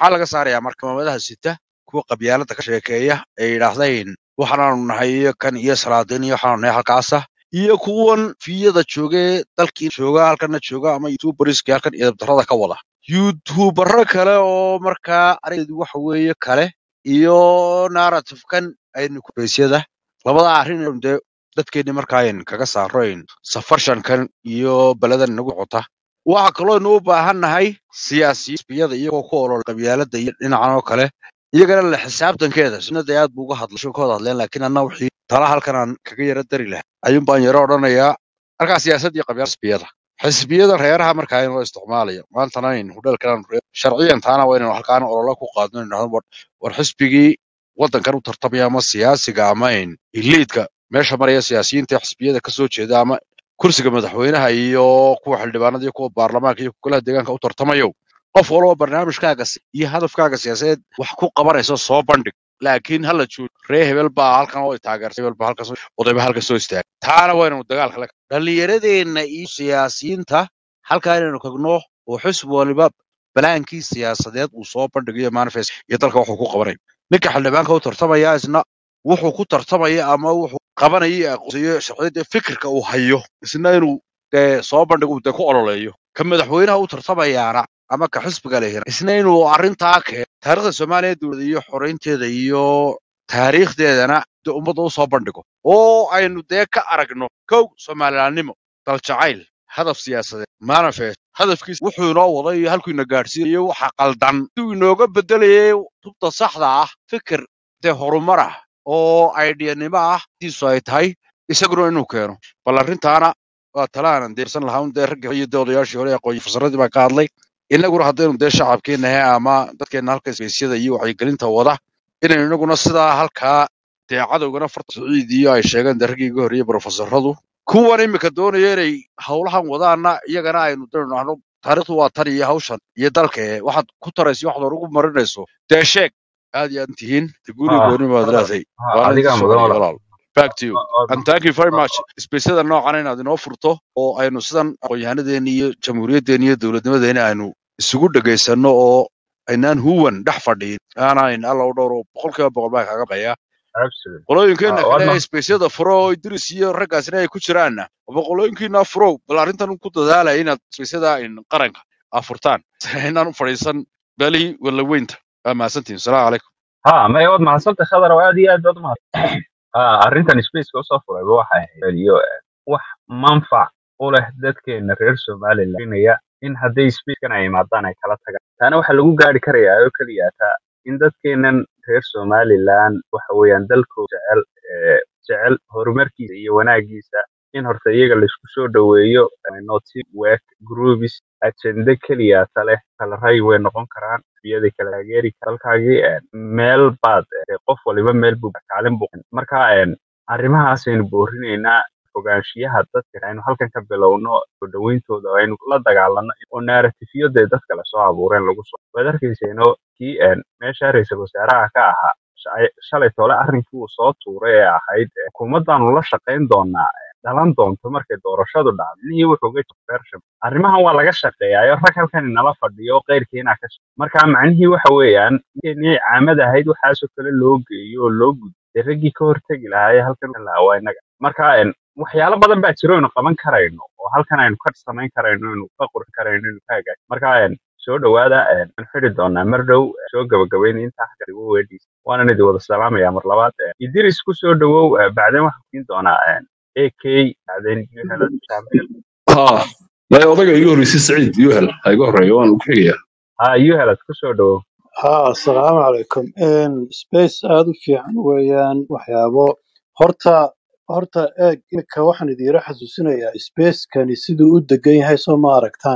maxaa laga saarayaa marka maamadaha sita kuwa qabyaalada ka sheekeeya ee yidhaahdeen waxaanaanu nahay iyo kan iyo salaadiin iyo waxaanu nahay halkaasa iyo kuwan fiyada joogee dalkii jooga halkana jooga ama youtuberska halkan idabdarada ka wada youtubero kale oo markaa arigeedu waxa weeye kale iyo narrative-kan aynu kubeysyada labada arrin aynu dee dadkeenni markaa aynu kaga saarayn safarshankan iyo beledan inagu socota waxa kaloo aynu u baahan nahay siyaasiyada iyagoo ku olol qabyaalada iyo dhinacan oo kale iyagana la xisaabtankeeda sunnada aad buu uga hadlasho ka wada hadleen laakiin anna wixii tala halkan aan kaga yara dari lahaa ayuun baan yaro odhanayaa halkaa siyaasad iyo qabyaal xisbiyada xisbiyada reeraha markaa in loo isticmaalayo maantana aynu hudheelkan sharciyan taana waa inaynu halkaan ololo ku qaadno inaynu dhahno war war xisbigii waddankan u tartamaya ama siyaasiga ama in iliidka meesha maraya siyaasiyiinta xisbiyada kasoo jeeda ama kursiga madaxweynaha iyo kuwa xildhibaanada iyo kuwa baarlamaanka iyo golaha deegaanka u tartamayo qof walba barnaamijkaaga si- iyo hadafkaaga siyaasadeed wax ku qabanayso soo bandhig laakiin hala joogo ree hebel baa halkan oo taageertay hebel baa halkan soo- odayba halkan soo istaagay taana waa inaynu dagaalka la dhallinyaradeenna iyo siyaasiyiinta halkaa inaynu kagno oo xisbi waliba balaankii siyaasadeed uu soo bandhigayo manifest iyo dalka wuxuu ku qabanayo ninka xildhibaanka u tartamaya isna wuxuu ku tartamaya ama wuxuu qabanaya iyo aqoonsiyo sharciyada fikirka uu hayo isna inuu dee soo bandhigo uu dee ku ololeeyo ka madaxweynaha u tartamayaana ama ka xisbiga lehina isna inuu arrintaa keeno taariikhda soomaaliya dowlada iyo xoreynteeda iyo taariikhdeedana dee ummadda u soo bandhigo oo aynu dee ka aragno kow soomalilaannimo daljacayl hadaf siyaasadeed manifest hadafkiisa wuxuu inoo waday iyo halkuu ina gaadhsiinayo waxa qaldan siduu inooga bedelayay tubta saxda ah fikir dee horumar ah oo aidiyanimo ah diisu ay tahay isaguna inuu keeno bal arrintaana waa talaanan deersan lahaa un dee raggii iyo dee odayaashii hore aqoon fasaradii baa ka hadlay inaguna haddaynu dee shacabkeennahe ama dadkeenna halka isbeysyada iyo wacyigelinta wada inaynu inaguna sidaa halkaa dee cadowgana farta siciid iyo ay sheegeen dee raggii iga horreeyey brofesoradu kuwan imika doonaya inay howlahan wadaana iyagana aynu dano taariikhdu waa tan iyo hawshan iyo dalke waxaad ku tarayso waxaad hor ugu marinayso dee sheeg aad iyo aad tihiin de guri Ah, gooni baad hadal leedahay ah, waana adigaa idin mudan sugaya walaal walaal back to you Waa- waa- and thank you very waa- much isbeysada noocan inaad inoo furto oo aynu sidan aqoon-yahanadeenni iyo jamhuuriyaddeeni iyo dowladnimadeeni aynu isugu dhegaysanno oo aynaan huwan dhex fadhiin aanayn alla u dhowro boqolkiiba boqol baa kaaga baya absolutely. qolooyinkeenna Ah, waad kale ma- ee isbeysyada furo oo idris iyo raggaasina ay ku jiraanna aba qolooyinkiina furow bal arrintan ku dadaalaya inaad isbeysyada in qaranka aa furtaan inaan u fadhiisan beelihii walla weynta waa mahadsantihin salaamu calaykum ha maya waad mahadsantay khadar oo aad iyo aad baad umahadsan Ah, arrintan spaceka usoo furayba waxay ahayd iyo eh, wax manfac u leh dadkeena reer somaliland inaya in hadday spacekan ay imaadaan ay kala tagaan taana waxaa lagu gaari karayaa oo keliya taa in dadkeenan reer somaliland waxa weeyaan dalkooda jecel eh, jecel horumarkiisa iyo wanaagiisa in horta iyaga laisku soo dhoweeyo noti work groups ajende keliya ta leh kala ray way noqon karaan biyaday kala taageeri karaan dalkaagii eh, meel baad eh, qof waliba meel buu kaalin buu marka eh, arrimahaasaynu boorinaynaa fogaanshiyaha dadka aynu halkan ka bilowno soo dhaweyntooda oo aynu la dagaalano oo narratifyo dee dadka lasoo abuureen lagu soo waad arkayseeno kii eh, meesha ra-iisul wasaaraha ka ahaa shalay shalay tole arrinkii uu soo tuuray ee ahayd eh, hukuumaddaanu la shaqayn doonaa eh, dhalan doonto markay doorashadu dhacdo nihii wuxuu ga version arrimahan waa laga shaqeeyaayo rag halkan inala fadhiyo oo qeyrkiina ka shaqeeya marka macnihii waxa weeyaan inay caamad ahayd waxaasoo kale loo geeyo oo loo gudbo dee raggii ka hortegi lahaa ee halkan u lahaa waa inaga marka en, waxyaalo badan baa jiro aynu qaban karayno oo halkan aynu ka samayn karayno aynu ka qurxin karayno aynu ka hagaajin marka en, soo dhawaada en, waan xidi doonaa mar dhow eh, soo gabagabayna intaa xagga igu weedhiisa waanan idin wada salaamaya mar labaad eh, idris ku soo dhawow eh, bacdeen waxaan siin doonaa en, ak bacdeen helad saameel ها لا odaga iga horreysay saciid yuhel ha iga horreeyo waan ku xigayaa ha you helad ku soo dhawow ها السلام عليكم إن سبيس aad u fiican weeyaan waxyaabo horta horta eeg iminka waxaan idiin xasuusinayaa spacekani siduu u degan yahay soo ma aragtaan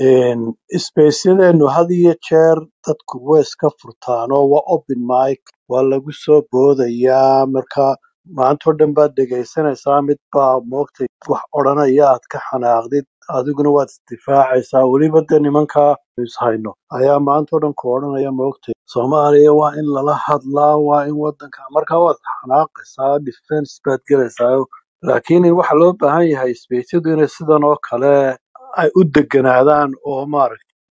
spacyadeenu had iyo jeer dadku way iska furtaan oo waa open mic waa lagu soo boodayaa marka maantoo dhan baad dhegaysanaysaa mid baa moogtay wax odhanaya aad ka xanaaqdid adiguna waad isdifaacaysaa weliba dee nimankaa ishayno ayaa maantoo dhan ku odhanaya moogtay soomaaliya waa in lala hadlaa waa in wadanka markaa waad xanaaqaysaa defense baad gelaysaa laakiin waxa loo baahan yahay spaceyadu inay sidan oo kale ay u deganaadaan oo maaragtay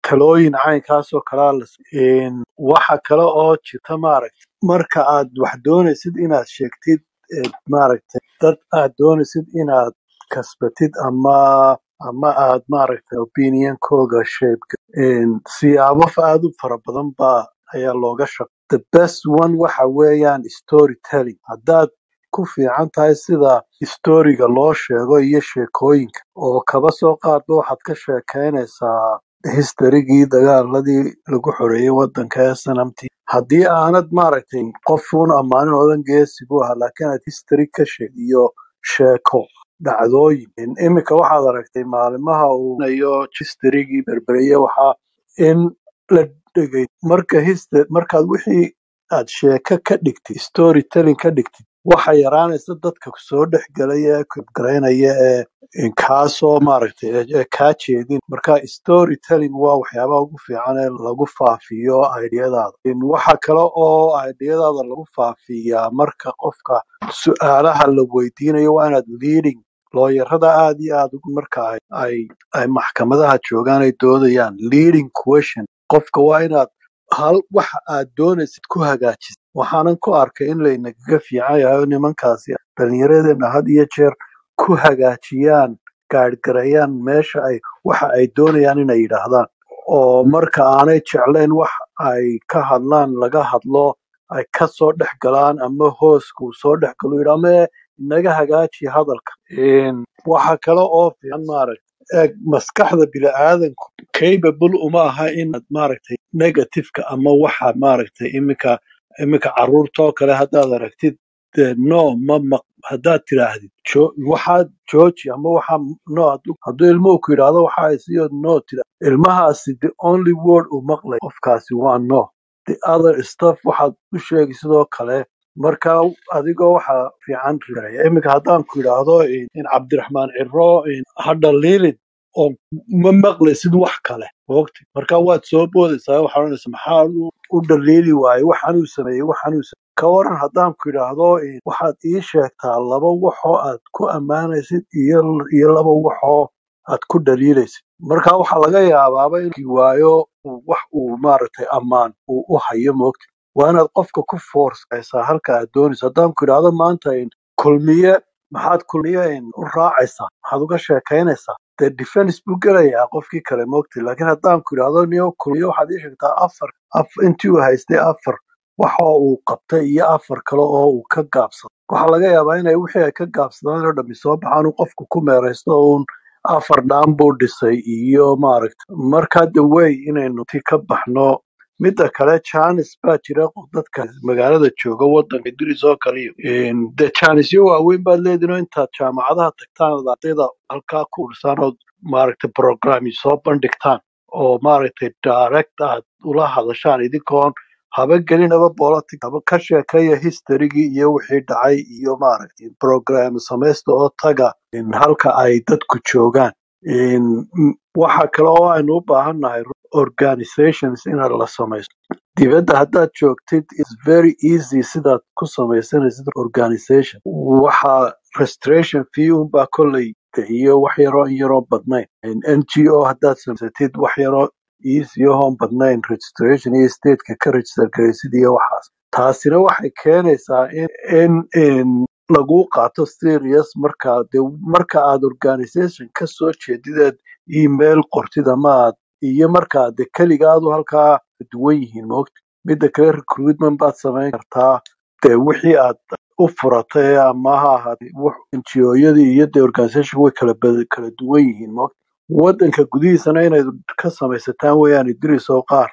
talooyin caynkaasoo kalaa la siin waxa kale oo jirta maaragtay marka aad wax doonaysid inaad sheegtid ee, maaragtay dad aad doonaysid inaad kasbatid ama ama aad maaragtay opinionkooga sheebka siyaabo fa- aad u fara badan baa ayaa looga shaq the best one waxa weeyaan storytelling haddaad ku fiican tahay sida storiga loo sheego iyo sheekooyinka oo kaba soo qaadba waxaad ka sheekeynaysaa historygii dagaaladii lagu xoreeyey wadanka ee sanamti haddii aanad maaragtay qofuun ammaanin odan geesi buu ahaa laakiin aad history ka sheeg iyo sheeko dhacdooyin iminka waxaad aragtay maalimaha uu nayo historygii berbereye waxaa in la dhegay marka hist- markaad wixii aad sheeko ka dhigtid storytelling ka dhigtid waxa yaraanaysa dadka soo dhex gelaya ee kibgaraynaya ee ee kaasoo maaragtay ee ee kaa jeedin marka storytelling waa waxyaabaha ugu fiican ee lagu faafiyo ideyadaada In waxa kale oo ideyadaada lagu faafiyaa marka qofka su-aalaha la weydiinayo waa inaad leading looyarada aad iyo aad ugu marka ay ay ay maxkamadaha joogaan ay doodayaan leading question qofka waa inaad hal waxa aad doonaysid ku hagaajisid waxaanan ku arkay in laynagaga fiican yahay oo nimankaasi dhallinyaradeenna had iyo jeer ku hagaajiyaan gaadhgarayaan meesha ay waxa ay doonayaan inay yidhaahdaan oo marka aanay jeclayn wax ay ka hadlaan laga hadlo ay ka soo dhex galaan ama hooska uu soo dhex galo yidhaa mee inaga hagaaji hadalka Een, waxa kale oo fiican maaragtay eeg maskaxda bini'aadanku capable uma aha inaad maaragtay negativeka ama waxa maaragtay iminka iminka carruurtoo kale haddaad aragtid dee no ma maq haddaad tidhaahdid jo- waxaad jooji ama waxa no hadduu hadduu ilmuhu ku yidhaahdo waxa ay siyo no tira ilmahaasi the only word uu maqlay qofkaasi waa no the other stuff waxaad u sheegi sidoo kale marka adigoo waxa fiican riraya iminka haddaan ku yidhaahdo in in cabdiraxmaan ciro in hadha liilin oo ma maqlaysid wax kale moogti marka waad soo boodaysaa waxaad oranaysa maxaa u u dhaliili waaye waxaanuu sameeyey waxaanuu sameeyey ka waran haddaan ku idhaahdo in waxaad ii sheegtaa laba waxoo aad ku ammaanaysid iyo iyo laba waxoo aad ku dhaliilaysid marka waxaa laga yaabaaba inuu waayo uu wax uu maaragtay ammaan uu u hayo moogti waa inaad qofka ku forceysaa halka aad doonayso haddaan ku idhaahdo maanta in kulmiye maxaad kulmiye in u raacaysaa maxaad uga sheekaynaysaa dee defense buu gelayaa qofkii kale moogti laakiin haddaan ku idhaahdo niyo kulmiye waxaad ii sheegtaa afar af intii uu haystay afar waxa uu qabtay iyo afar kale oo uu ka gaabsaday waxaa laga yaabaa inay wixii ay ka gaabsadaan oo dhammi soo baxaan uu qofku ku meeraysto uun afar dhaan buu dhisay iyo maaragta marka the way inaynu ti ka baxno midda kale janis baa jira qof dadka magaalada jooga wadanka duris oo kaliyo de janisyo waaweyn baad leedihin oo intaad jaamacadaha tagtaan ood ardayda halkaa ku ursaan ood maaragtay programmi soo bandhigtaan oo maaragtay direct aad ula hadashaan idinkoon haba gelinaba politic haba ka sheekeeya historygii iyo wixii dhacay iyo maaragtay program samaysta oo taga in halka ay dadku joogaan In, m- waxa kale oo aynu u baahannahay organizations in la samaysto dibadda haddaad joogtid its very easy sidaad ku samaysanaysid organization waxa registration fee unbaa kolley iyo wax yaroo in yaroo badnayn n g o haddaad samaysatid wax yaroo easy ahoon badnayn registration iyo stateka ka register garaysid iyo waxaas taasina waxay keenaysaa in in in lagu qaato serious marka de marka aad organization ka soo jeedideed email qortid ama aad iyo marka de keligaadu halkaa duwan yihiin moogta midda kale recruitment baad samayn kartaa de wixii aad u furatay ama ha ahaatee NGO-yadii iyo de organization way kala bad- kala duwan yihiin moogta wadanka gudihiisana inayd ka samaysataan weeyaan idris oo qaar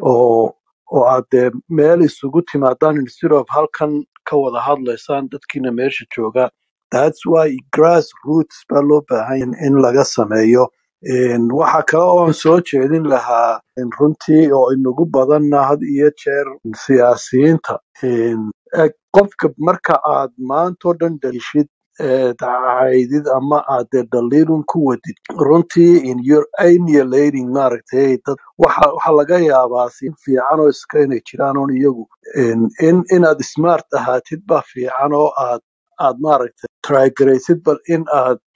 oo oo aad dee meel isugu timaadaan instead of halkan ka wada hadlaysaan dadkiina meesha jooga thats why grass roots baa loo baahan yahay in laga sameeyo Een, waxa kale oon soo jeedin lahaa in runtii oo inagu badanna had iyo jeer siyaasiyiinta Een, eg qofka marka aad maantoo dhan dhalishid ee dacaydid ama aad dee dhaliilun ku wadid runtii in your alienating maaragtay dad waxa waxa laga yaabaa si fiican oo iska inay jiraan oon iyagu in in inaad smart ahaatid baa fiican oo aad aad maaragtay trygaraysid bal in aad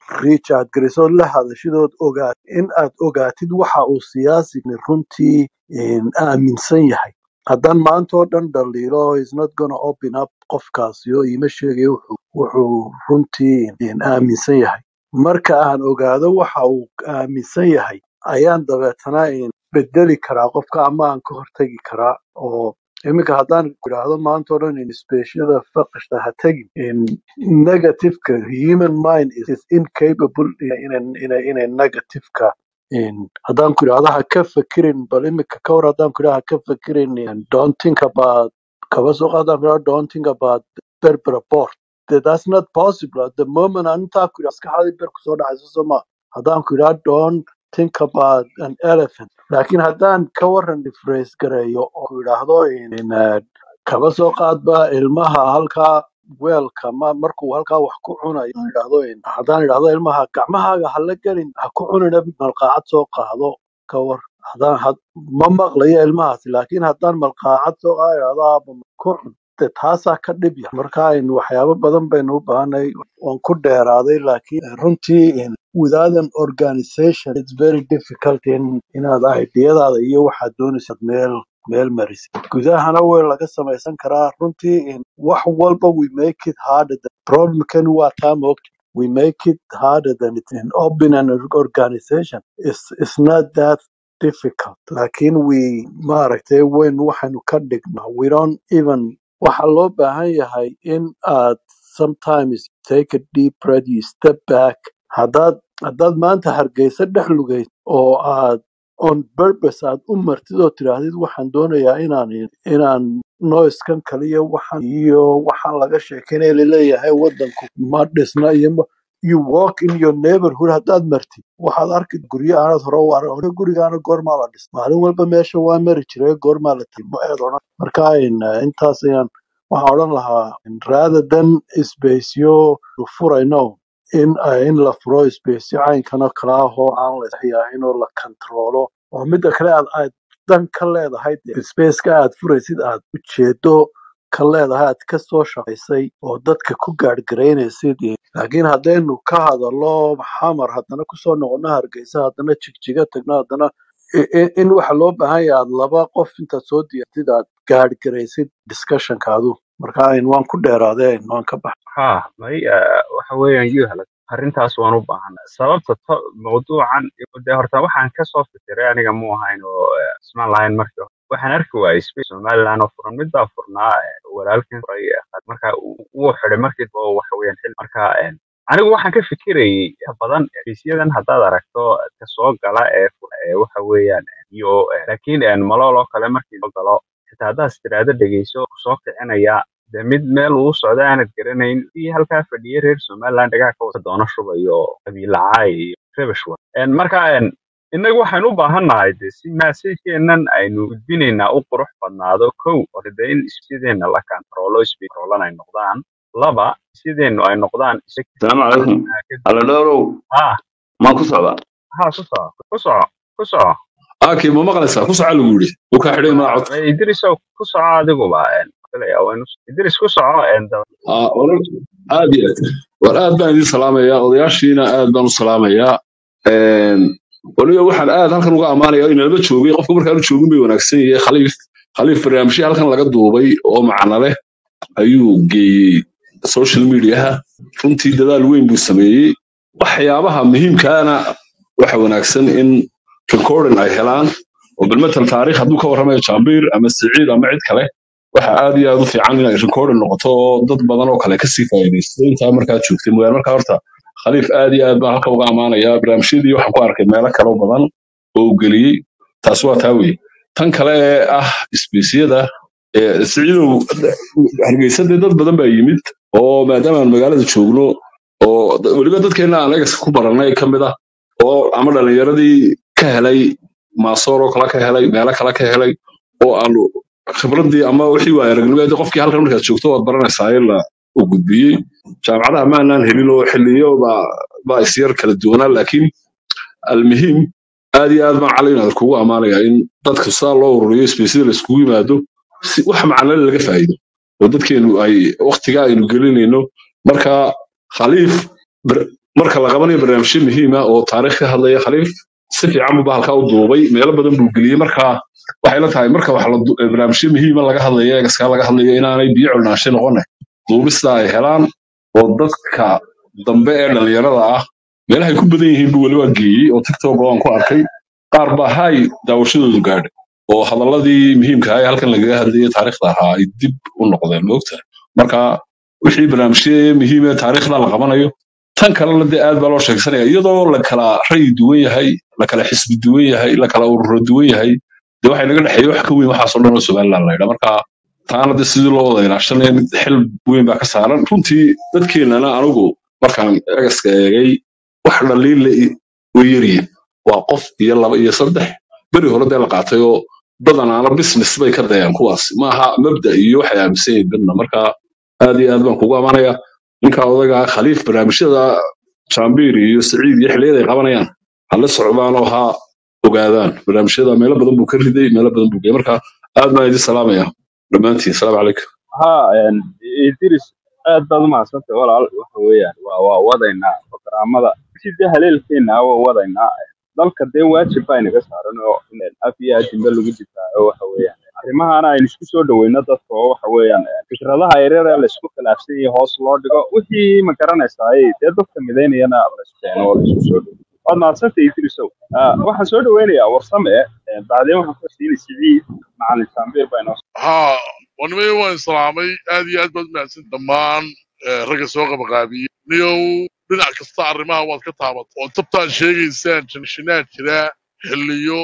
reach aad garisood la hadashidood ogaat in aad ogaatid waxa uu siyaasigni runtii een, aaminsan yahay haddaan maanta oo dhan dhaliilo is not gonna open up qofkaasi oo iima sheegayo wuxuu wuxuu runtii een, aaminsan yahay marka aan ogaado waxa uu aaminsan yahay ayaan dabeetana een, bedeli karaa qofka ama aan ka hortegi karaa oo iminka haddaan idhaahdo maanta oo dhan insbeshiyada faqishta ha tegin in negativeka human mind is is incapable inay inay inay negativeka in haddaan ku idhaahdo ha ka fekirin bal iminka ka hor haddaan ku idhaahdo ha ka fekirin in don't think about kaba soo qaad haddaan ku idhaahdo don't think about berber port That- that's not possible at the moment aan intaa ku idhaahdo maskaxdaadii ber kusoo dhacayso soo ma haddaan ku idhaahdo don't think about an elephant laakiin haddaan ka waran phrase gareeyo oo ku idhaahdo in, in, uh, kaba soo qaadba ilmaha halkaa weelka ma markuu halkaa wax ku cunayo haddaan idhaahdo in- haddaan idhaahdo ilmaha gacmahaaga ha la gelin ha ku cunina malqaacad soo qaado ka war haddaan had, ma maqlayo ilmahaasi laakiin haddaan malqaacad soo qaado idhaahdo aaba ku cun de taasaa ka dhib yar marka in waxyaabo badan baynu u baahanay waan ku dheeraaday laakiin runtii in without an organization it's very difficult in inaad ideyadaada iyo waxaad doonaysad meel meel marisid gudahana way laga samaysan karaa runtii in wax walba we make it harder than problemkani waa taa moogta we make it harder than it in open an organization is is not that difficult laakiin we maaragtay weyn waxaynu ka dhignaa we don't even waxaa loo baahan yahay in aad sometimes take a deep breath you step back haddaad haddaad maanta hargeysa dhex lugayd oo aad on purpose aad u martid oo tidhaahdid waxaan doonayaa inaan inaan noiskan kaliya waxaan iyo waxaan laga sheekeynaya laleeyahay wadanku ma dhisna iyo ma you walk in your neighborhood haddaad martid waxaad arki guryo aanad hore u arag hore gurigaana goormaa la dhis maalin walba meesha waa mari jiray goormaa la timi ma eed odhan marka in, eh, intaas ayaan waxaan odhan lahaa in rather than isbaysyo furayno in eh, in la furo isbaysyo caynkanoo kale ah oo aan la isxiyaahin oo la kantaroolo oo midda kale aad aad dan ka leedahay dee spaceka aad furaysid aad ujeedo ka leedahay aad ka soo shaqaysay oo dadka ku gaadhgaraynaysid iyo- laakiin haddaynu ka hadallo xamar haddana kusoo noqono hargeysa haddana jigjiga tagno haddana i- i- in waxa loo baahan yahay aad laba qof intaad soo diyaartid aad gaadhgaraysid discussionkaadu marka in waan ku dheeraadeen waan ka bax ha may eh, waxa weeyaan yuhal arrintaas waan u baahanay sababta to mawduucan de horta waxaan kasoo fikiray aniga mu ahayn oo eh, ismaan lahayn markii hore waxaan arki waayay space somaliland oo furan mid baa furnaa eh, walaalkan furay eh, marka uu uu xidhay markii dambe oo waxa weeyaan xil marka eh, anigu waxaan ka fikirayay inta badan fiisyadan haddaad aragto ka soo gala ee fu- ee waxa weeyaan eh, iyo eh, laakiin eh, malool oo kale markii soo galo xitaa haddaad istiraado dhegeyso soo kicinaya de mid meel uu socda aanad garanayn iyo halkaa fadhiya reer somaliland dhagaa ka wada doono shubayo qabiilacay iyo rebeshwa marka en, innagu waxaynu u baahannahay de si maasajkeennan aynu gudbinaynaa u qurux badnaado kow hore de in isbideenna la kantaroolo isbirolan ay noqdaan laba sideennu ay noqdaan السلام عليكم على دورو ha ما كسبة ha ku soco ku soco ku soco آكي ما مقلسة كسر على قولي وكحري ما عط Ha, idrisow ku soco adiguba en, filaya waa inu- idris ku soco en, dab- آه ورد عادي والآن بان دي سلامة يا odayaashiina aad baan u salaamayaa Een, waliba waxaan aad halkan uga ammaanayaa in laba joogay qofka markaan u joogin bay wanaagsan yahay khaliif khaliif barnaamijyo halkan laga duubay oo macno leh ayuu geeyey social mediaha runtii dadaal weyn buu sameeyey waxyaabaha muhiimkaana waxa wanaagsan in recording ay helaan oo bilmatal taariikh hadduu ka warramayo jambiir ama siciid ama cid kale waxa aad iyo aad u fiican inay recording noqoto oo dad badan oo kale kasii faa'iidaysto intaa markaa joogtay mooyaane markaa horta khaliif aad iyo aad baan halka uga ammaanayaa barnaamijyadii waxaan ku arkay meelo kale oo badan oo uu geliyey taas waa taa weye tan kale ee ah isbiisyada ee siciidow hargeysa dee dad badan baa yimid oo maadaama aan magaalada joogno oo d- weliba dadkeena aan legacy ku barannay ka mid ah oo ama dhalinyaradii ka helay maasoor oo kale ka helay meelo kale ka helay oo aanu khibradii ama wixii waaya aragnimadii qofkii halkan markaad joogto waad baranaysaa in la u gudbiyey jaamacadaha maanaan helin oo xiliyo baa baa isyar kala duwanaa laakiin almuhiim aad iyo aad baan cali inaad kugu ammaanaya in dadka sidaa loo ururiyo spaceyada laiskugu yimaado si wax macnale laga faa'iido oo dadkeenu ay waktiga aynu gelinayno marka khaliif bar- marka la qabanayo barnaamijyo muhiima oo taariikh ka hadlaya khaliif si fiican buu bahalkaa u duubay meelo badan buu geliyey marka waxay la tahay marka wax la du- barnaamijyo muhiima laga hadlayo eegaskaa laga hadlayo inaanay biyo culnaansho noqone duubista ay helaan oo dadka dambe ee dhalinyarada ah meelahay ku badan yihiin buu weli waa geeyey oo tiktok oo aan ku arkay qaar baa hay daawashadoodu gaadhay oo hadaladii muhiimka ah ee halkan lagaga hadlayay taariikhda ahaa ay dib u noqdeen moogta marka wixii barnaamijyo muhiim ee taariikhda la qabanayo tan kalena dee aad baa loo sheegsanaya iyadoo la kala rayi duwan yahay la kala xisbi duwan yahay la kala ururo duwan yahay dee waxay naga dhexeeya wax ka weyn waxaasoo dhan oo somaliland laydha marka taana dee sidii loo wada ilaashanaya mid xil weyn baa ka saaran runtii dadkeenana anigu markaan egaska eegay wax dhaliille way yaryihin waa qof iyo laba iyo saddex beri hore dee la qaatay oo badanaana business bay ka dayaan kuwaas maaha mabda iyo waxay aaminsan yihiin birna marka aad iyo aad baan kugu amanaya ninka odaga khaliif barnaamijyada jambir iyo saciid iyo xilliyada ay qabanayaan hala socdaan oo ha ogaadaan barnaamijyada meelo badan buu ka riday meelo badan buu geeyay marka aad baan idin salaamaya dhammaantiin salaamu calaykum ها idris aad baad umahadsantay walaal waxa weeyaan waa waa wadaynaa programmada sidii haleelkeena waa wadaynaa dalka dee waajib baa inaga saaran oo in af iyo adinba lagu difaaco waxa weeyaan arrimahana aynu isku soo dhaweyno dadka oo waxa weeyaan fikradaha yaryar ee laisku khilaafsan yahay hoos loo dhigo wixii ma garanaysaa dee dadka midaynayana laiskeeno oo laisku soo dhawo waad mahadsantay idrisow Ah, waxaan soo dhaweynayaa warsame eh, bacdeen waxaan ku siinay siciid macalin saambiir baa inoo ها ونمي وين سلامي هذه أدبر ناس دمان رجع سوق بقابي نيو dhinac kasta arrimaha waad ka taabat oo tabtaan sheegaysaan janshineed jira xilliyo